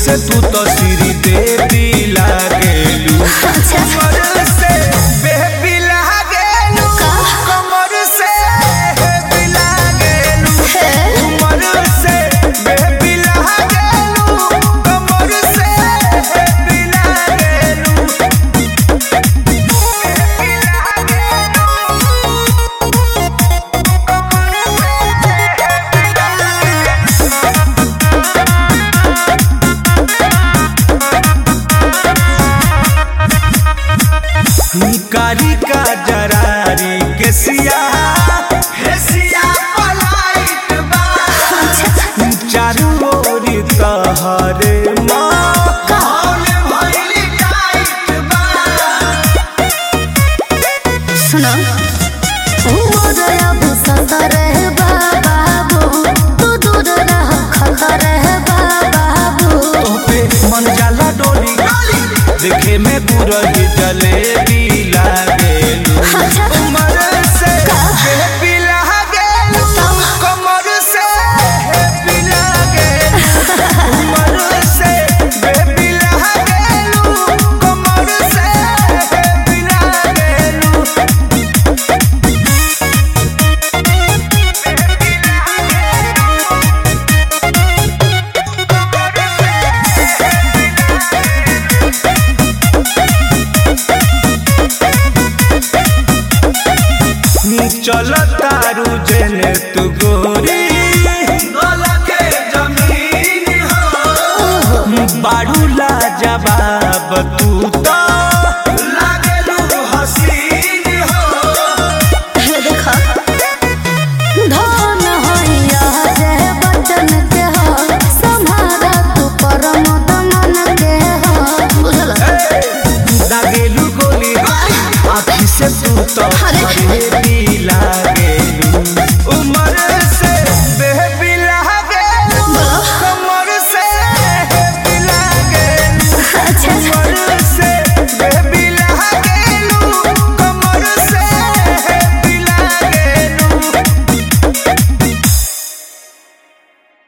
से तू तो श्री देवी लागेलू कमर से बेबी लागेलू कमर से बेबी लागेलू कमर से बेबी लागेलू कमर से बेबी लागेलू कारी का जरारी के सिया हे सिया पलाइत बा चारू ओरी तहरे माहौल भइल टाइट बा सुनो उमर अब सतर है बाबू तू दूर रह खतर है बाबू पे मन जाला डोली देखे में बुरही जलेबी लागेलू कमर से बेबी लागेलू कमर से बेबी लागेलू कमर से बेबी लागेलू कमर से बेबी लागेलू चल तारू जेने तू गोरी के जमीन हो बाड़ू ला जवाब तू